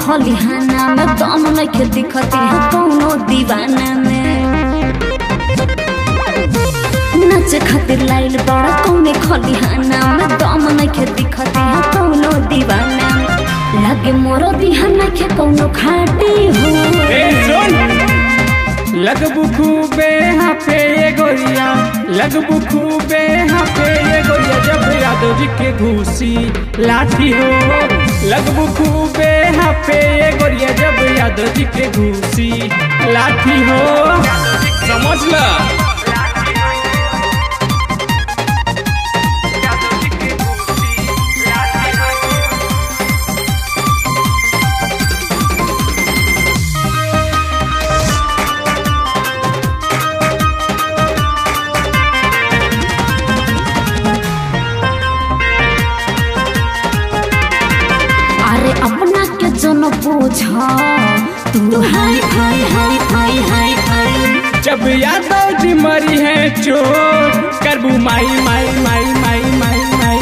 खलिहाना में दम नइखे दिखती है कौनो दीवाना में नाचे खातिर लाइल बड़ा कौने खलिहाना में दम नइखे दिखती है कौनो दीवाना में लागे मोरो दिहा नइखे कौनो खाटी हो ए सुन लगबू खूबे हाफे ये गोरिया लगबू खूबे हाफे ये गोरिया जब यादव जी के घूसी लाठी हो लगबू खूबे हाफे ये गोरिया जब यादव जी के घूसी लाठी हो समझ ल अरे अपना के जन पूछ तू हाय हाय हाय हाय हाय हाय जब यादव जी मरी है चोर करबू माई माई माई माई माई माई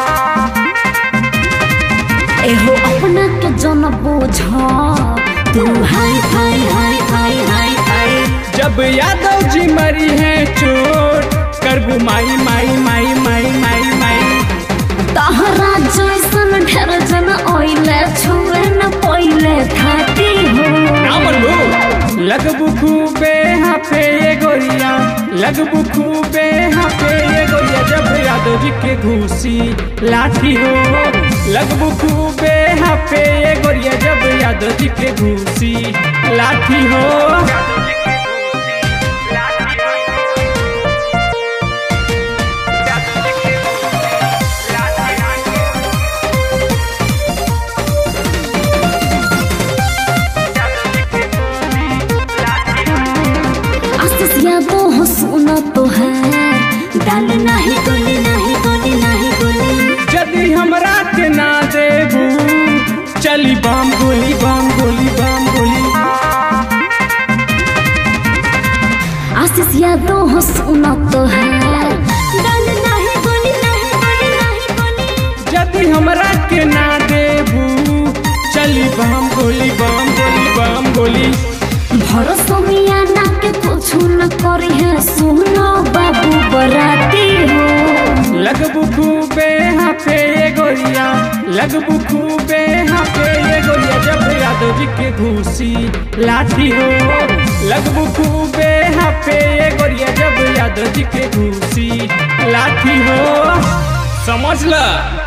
एहो अपना के जन पूछ तू हाय हाय हाय हाय हाय हाय जब यादव जी मरी है चोर करबू माई माई माई माई माई माई तहरा जैसन ढेर जन ओइले छुए न पहिले थाती हो ना मल्लू लगबू खूबे हाफे ये गोरिया लगबू खूबे हाफे ये गोरिया जब यादव जी के घूसी लाठी हो लगबू खूबे हाफे ये गोरिया जब यादव जी के घूसी लाठी हो आशीष यादो हो सुन तो है डाल नहीं गोली नहीं गोली नहीं गोली यदि हमरा के ना देबू चली बम गोली बम गोली बम गोली आशीष यादो हो सुन तो है डाल नहीं गोली नहीं गोली नहीं गोली यदि हमरा के ना देबू चली बम गोली बम गोली बम गोली भरोसा मिया ना के कुछ न करी है सुनो बाबू बराती हो लगबू खूबे हाफे ये गोरिया लगबू खूबे हाफे ये गोरिया जब यादव जी के घूसी लाठी हो लगबू खूबे हाफे ये गोरिया जब यादव जी के घूसी लाठी हो समझ ल